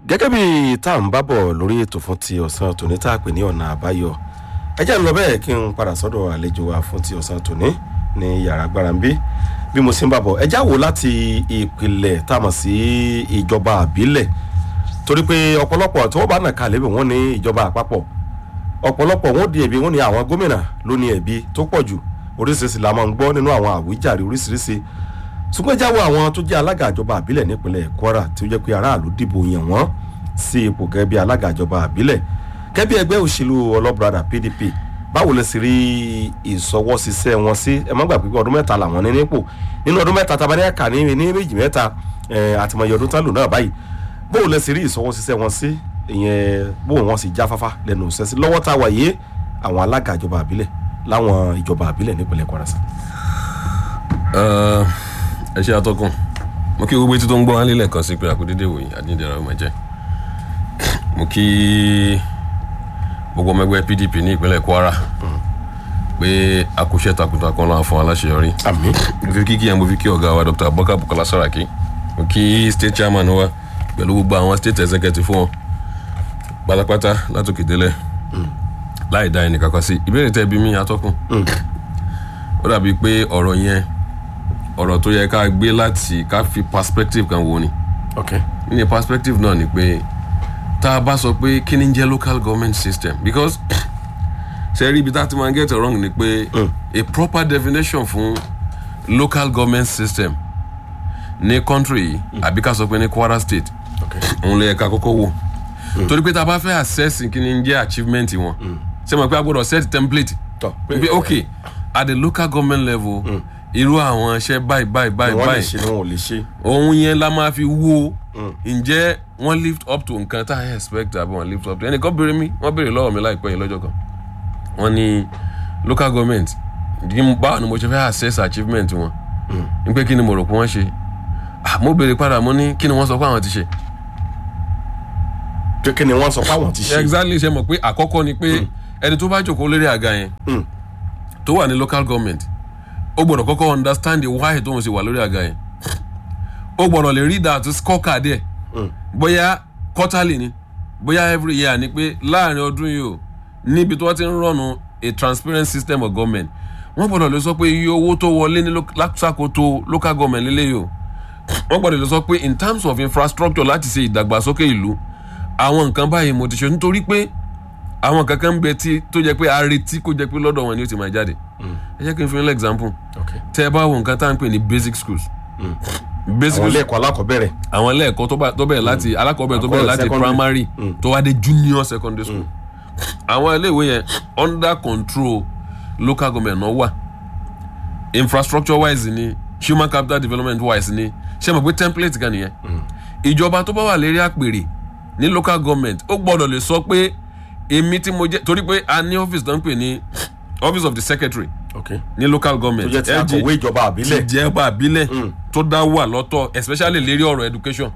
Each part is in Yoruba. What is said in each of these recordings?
gẹ́gẹ́ bí tá à ń bá bọ̀ lórí ètò fún ti ọ̀sán tòní tá a pè ní ọ̀nà àbáyọ ẹ jẹ́ ń lọ bẹ́ẹ̀ kí n padà sọ́dọ̀ àlejò wa fún ti ọ̀sán tòní ní yàrá agbára ń bí bí mo sì ń bá bọ̀ ẹ já wò láti ìpìlẹ̀ tá a mọ̀ sí ìjọba àbílẹ̀ torí pé ọ̀pọ̀lọpọ̀ tí wọ́n bá nà kalẹ̀ bí wọ́n ní ìjọba àpapọ̀ ọ̀pọ̀lọpọ̀ wọn di ẹ̀bi wọn ní àwọn gómìnà ló ní ẹ̀bi tó pọ̀ jù oríṣiríṣi la máa ń gbọ́ nínú àwọn àwíjàre oríṣiríṣi ṣùgbọ́n jáwọ́ àwọn tó jẹ́ alága ìjọba àbílẹ̀ nípínlẹ̀ kwara tí ó jẹ́ pé aráàlú dìbò yàn wọ́n sí ipò gẹ́gẹ́ bí alága ìjọba àbílẹ̀ gẹ́gẹ́ bí ẹgbẹ́ òṣèlú ọlọ́bùradà pdp báwo lè sì rí ìsọwọ́síṣẹ́ wọn sí ẹ má gbàgbé pé ọdún mẹ́ta làwọn ní nípò nínú ọdún mẹ́ta tabaní ẹ̀ka ní ní méjì mẹ́ta àtìmọ̀yẹ ọdún tán lò náà báyìí báwo lè sì rí ìsọwọ́síṣẹ́ wọn sí ìyẹn báwo wọn sì jáfáfá lẹ́nu òṣìṣẹ́ sí lọ́wọ́ tá a wà yé àwọn alága ìjọba àbílẹ̀ láwọn ìjọba àbílẹ̀ nípínlẹ̀ kwara sí. ẹ ṣe àtọkùn mo kí gbogbo etí tó ń gbọ́ wálé lẹ́ẹ̀kan sí pé àkúdédé wòye àdíndẹ̀rẹ̀ ọmọ jẹ́ mo kí gbogbo ọmọ ẹgbẹ́ pdp ní ìpínlẹ̀ kwara pé akúṣẹ́ takuntakun náà fún aláṣeyọrí àmì mo fi kíkí yẹn mo fi kí ọ̀gá wa dr abubakar bukola saraki mo kí state chairman wa pẹ̀lú gbogbo àwọn state executive fún wọn pátápátá látòkè délẹ̀ láì dá ẹnì kankan sí ìbéèrè tẹ́ bí mi atọ́kùn ó dàbí pé ọ̀rọ̀ yẹn ọ̀rọ̀ tó yẹ ká gbé láti ká fi perspective kan wo ni ok ní perspective náà ni pé tá a bá sọ pé kí ni ń jẹ́ local government system because ṣe rí ibi tá a ti máa get it wrong ni pé a proper definition fún local government system ní country yìí àbí ká sọ pé ní kwara state ok òun lè yẹ ká kọ́kọ́ wò torí pé tá a bá fẹ́ assess kí ni ń jẹ́ achievement wọn ṣe mọ̀ pé a gbọ́dọ̀ set template tọ pé ok at the local government level irú àwọn iṣẹ́ báyìí báyìí báyìí wọn lè báyìí ṣe ni wọn ò lè ṣe òun yẹn la máa fi wo ǹjẹ́ wọ́n lift up to nǹkan tá a expect àbí wọ́n lift up to ẹnìkan béèrè mi wọ́n béèrè lọ́wọ́ mi láìpẹ́ yìí lọ́jọ́ kan wọ́n ní local government ní báwo ni mo ṣe fẹ́ assess achievement wọn ní pé kí ni mo rò pé wọ́n ṣe Ah, mo béèrè padà mo ní kí ni wọ́n sọ pé àwọn ti ṣe pé kí ni wọ́n sọ pé àwọn ti ṣe exactly ṣe mọ̀ pé àkọ́kọ́ ni pé ẹni tó bá jòkó lórí àga yẹn Mm. tó wà ní local government ó gbọ́dọ̀ kọ́kọ́ understand the why tóun ṣe wà lórí àga yẹn ó gbọ́dọ̀ lè read out scorecard ẹ̀ bóyá quarterly ni bóyá every year ni pé láàrin ọdún yìí o níbi tí wọ́n ti ń rọ̀nù a transparent system of government wọ́n gbọ́dọ̀ lè sọ pé iye owó tó wọlé ní lo- láṣàkóso local government lélẹ́yìí o wọ́n gbọ́dọ̀ lè sọ pé in terms of infrastructure láti ṣe ìdàgbàsókè ìlú àwọn nǹkan báyìí mo ti ṣe nítorí pé àwọn kankan ń bẹ tí tó jẹ pé a retí kó jẹ pé lọ́dọ̀ wọn ni ó ti máa jáde ẹ jẹ́ kí n fi ní example ok tẹ́ ẹ bá wo nǹkan tá à ń pè ní basic schools basic àwọn schools ilé ẹ̀kọ́ alákọ̀ọ́bẹ̀rẹ̀ àwọn ilé ẹ̀kọ́ tó bá- tó bẹ̀rẹ̀ láti alákọ̀ọ́bẹ̀rẹ̀ tó bẹ̀rẹ̀ Àkọ́bẹ̀rẹ̀ láti secondary. primary tó wá dé junior secondary school àwọn ilé ìwé yẹn under control local government náà wà infrastructure wise ni human capital development wise ni ṣé mo pé template kan nìyẹn ìjọba tó bá wà lérí àpèrè ní local government ó gbọ́dọ̀ lè sọ pé èmi tí mo jẹ́ torí pé a ní office tó ń pè ní office of the secretary ok ní local tó government jẹ́ ti LG akọ̀wé ìjọba àbílẹ̀ ti jẹ́ ọba àbílẹ̀ tó dá wà lọ́tọ̀ especially lérí ọ̀rọ̀ education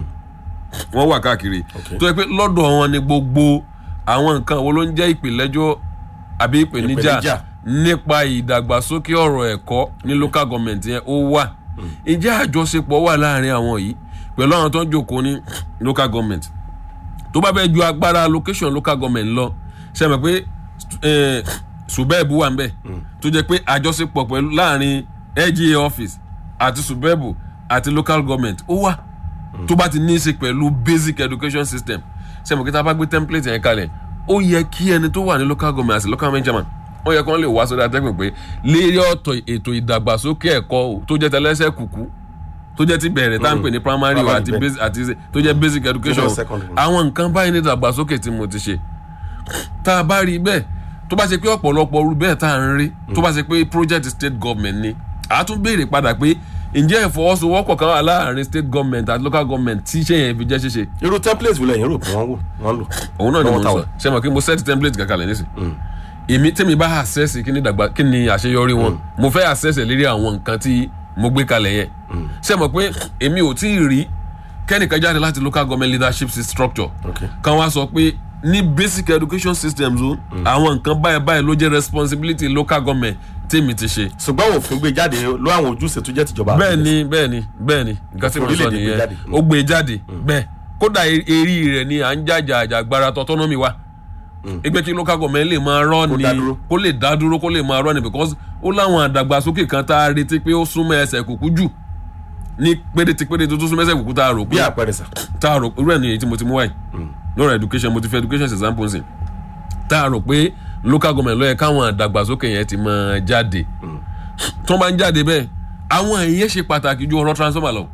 wọ́n wà káàkiri Okay. tó yẹ pé lọ́dọ̀ wọn ni gbogbo àwọn nǹkan wo ló ń jẹ́ ìpìlẹ́jọ́ àbí ìpèníjà Ìpèníjà. nípa ìdàgbàsókè ọ̀rọ̀ ẹ̀kọ́ ní local government yẹn ó wà ǹjẹ́ àjọṣepọ̀ wà láàrin àwọn yìí pẹ̀lú àwọn tó ń jòkó ní local government tó bá fẹ́ ju agbára location local government lọ ṣe mọ̀ pé eh, subeb wà ń bẹ̀ tó jẹ́ pé àjọṣepọ̀ pẹ̀lú láàrin lga office àti subeb àti local government ó wà tó bá ti ní í ṣe pẹ̀lú basic education system ṣe mọ̀ pé tá a bá gbé template yẹn kalẹ̀ ó yẹ kí ẹni tó wà ní local government àti local government chairman ó yẹ kí wọ́n lè wá sórí atẹ́gùn pé lérí ọ̀tọ̀ ètò ìdàgbàsókè ẹ̀kọ́ o tó jẹ́ tẹlẹ́sẹ̀ kùkú tó jẹ́ ti bẹ̀rẹ̀ tá à ń pè ní primary o Primary àti bẹ́ẹ̀. basic àti tó jẹ́ basic education Junior secondary. àwọn nǹkan báyìí ní ìdàgbàsókè tí mo ti ṣe tá a bá rí bẹ́ẹ̀ tó bá ṣe pé ọ̀pọ̀lọpọ̀ orú bẹ́ẹ̀ tá à ń rí tó bá ṣe pé project state government ni a tún béèrè padà pé ǹjẹ́ ìfọwọ́sowọ́pọ̀ kan wà láàrin state government àti local government tí iṣẹ́ yẹn fi jẹ́ ṣíṣe irú template wo lẹ́yìn rò pé wọ́n wò wọ́n lò òun náà ni mo Lọ́wọ́ ń táwa. sọ ṣe mọ̀ kí mo set template kankan lẹ̀ nísìn èmi tẹ́mi bá access kí ni dàgbà kí ni àṣeyọrí wọn mo fẹ́ access ẹ̀ lérí àwọn nǹkan tí mo gbé kalẹ̀ yẹn ṣe mọ̀ pé èmi ò tí ì rí kẹ́nìkan jáde láti local government leadership structure ok kan wá sọ pé ní basic education systems o àwọn nǹkan báyìí báyìí ló jẹ́ responsibility local government tèmi ti ṣe. ṣùgbọ́n òfin gbé jáde ló àwọn ojúṣe tó jẹ́ tìjọba bẹ́ẹ̀ ni bẹ́ẹ̀ ni bẹ́ẹ̀ ni nǹkan tí mo sọ Orílẹ̀-èdè gbé nìyẹn jáde. ó gbé jáde bẹ́ẹ̀ kódà e- eré rẹ̀ ni à ń jàjà àjàgbara autonomy wa ẹgbẹ́ kí local government lè máa rọ́ Kó ni dá dúró. kó lè dá dúró kó lè máa rọ́ ni because ó láwọn àdàgbàsókè kan tá a retí pé ó súnmọ́ ẹsẹ̀ kùkú jù ní péréte péréte tó súnmọ́ ẹsẹ̀ kùkú tá a rò bí pé àpẹẹrẹ sà tá a rò irú ẹ̀ ní èyí tí mo ti mú wáyé lọ́rọ̀ education mo ti fẹ́ education example nsìn tá a rò pé local government ló yẹ káwọn àdàgbàsókè yẹn ti máa jáde tó bá ń jáde bẹ́ẹ̀ àwọn èèyàn ṣe pàtàkì ju ọ̀rọ̀ transformer lọ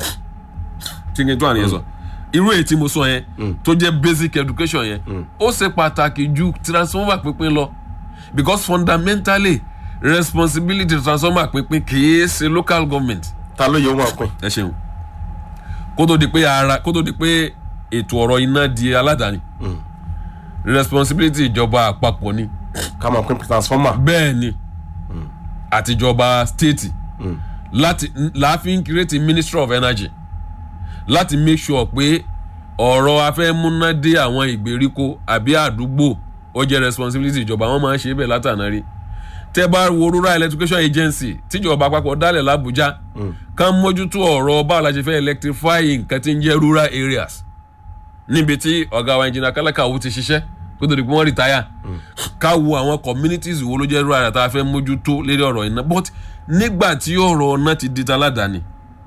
tí n kì í tó àníyàn sọ irú èyí tí mo sọ yẹn tó jẹ́ basic education yẹn ó ṣe pàtàkì ju transformer pínpín lọ because fundamentally responsibility transformer pínpín kì í ṣe local government ta ló yẹ wọn pin ẹ ṣeun kó tó di pé ara kó tó di pé ètò ọ̀rọ̀ iná di aládàáni responsibility ìjọba àpapọ̀ ni ká máa pin transformer bẹ́ẹ̀ ni àtijọba state láti láàfin create ministry of energy láti make sure pé ọ̀rọ̀ afẹ́múná dé àwọn ìgbèríko àbí àdúgbò ó jẹ́ responsibility ìjọba wọn máa ń ṣe bẹ́ẹ̀ látàná rí tẹ́ bá wo rural electrification agency tíjọba àpapọ̀ dálẹ̀ làbújá kán mójútó ọ̀rọ̀ báwo la ṣe fẹ́ electrify nǹkan tí ń jẹ́ rural areas níbi tí ọ̀gá wa engineer kálákàwó ti ṣiṣẹ́ kó tó di pé wọ́n retire ká wo àwọn communities wo ló jẹ́ rural area tá a fẹ́ mójútó lérí ọ̀rọ̀ iná but nígbà tí ọ̀rọ̀ náà ti di taládàáni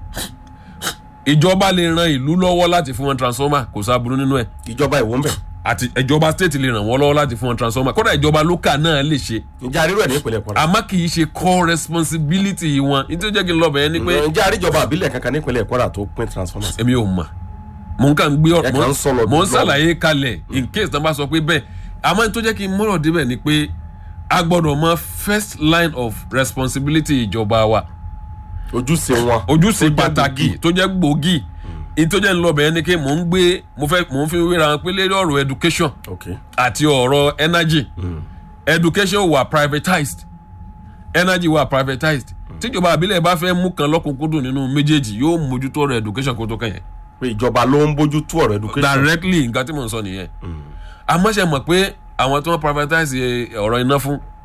ìjọba lè ran ìlú lọ́wọ́ láti fún wọn transformer kò sábúrú nínú ẹ̀ ìjọba ìwò ń bẹ àti ìjọba state lè ràn wọ́n lọ́wọ́ láti fún wọn transformer kódà ìjọba local náà lè ṣe ǹjẹ́ àrírò ẹ̀ ní ìpínlẹ̀ kwara àmọ́ kì í ṣe core responsibility wọn nítorí jẹ́ kí n lọ bẹ̀ẹ́ ni pé ǹjẹ́ àríjọba àbílẹ̀ kankan ní ìpínlẹ̀ kwara tó pin transformer èmi ò mọ̀ mò ń kàn gbé Ẹ ọ̀rọ̀ kàn ń sọ lọ mò ń bí ṣàlàyé kalẹ̀ in case tán bá sọ pé bẹ́ẹ̀ àmọ́ ní tó jẹ́ kí n mọ̀rọ̀ débẹ̀ ni pé a gbọ́dọ̀ mọ first line of responsibility ìjọba wa ojúṣe wọn ojúṣe tó jẹ́ pàtàkì gbòógì. tó jẹ́ gbòógì ní tó jẹ́ ńlọbẹ̀ ni pé mò ń gbé mo fẹ́ mò ń fi wéra wọn pé lérí ọ̀rọ̀ education ok àti ọ̀rọ̀ energy education wà privatized energy wà privatized tíjọba àbílẹ̀ bá fẹ́ mú kan lọ́kùnkúndùn nínú méjèèjì yóò mójútó ọ̀rọ̀ education kó tó kàn yẹn pé ìjọba ló ń bójú tó ọ̀rọ̀ education directly nǹkan tí mò ń sọ nìyẹn àmọ́ ṣe mọ̀ pé àwọn tí wọ́n privatize ọ̀rọ̀ iná fún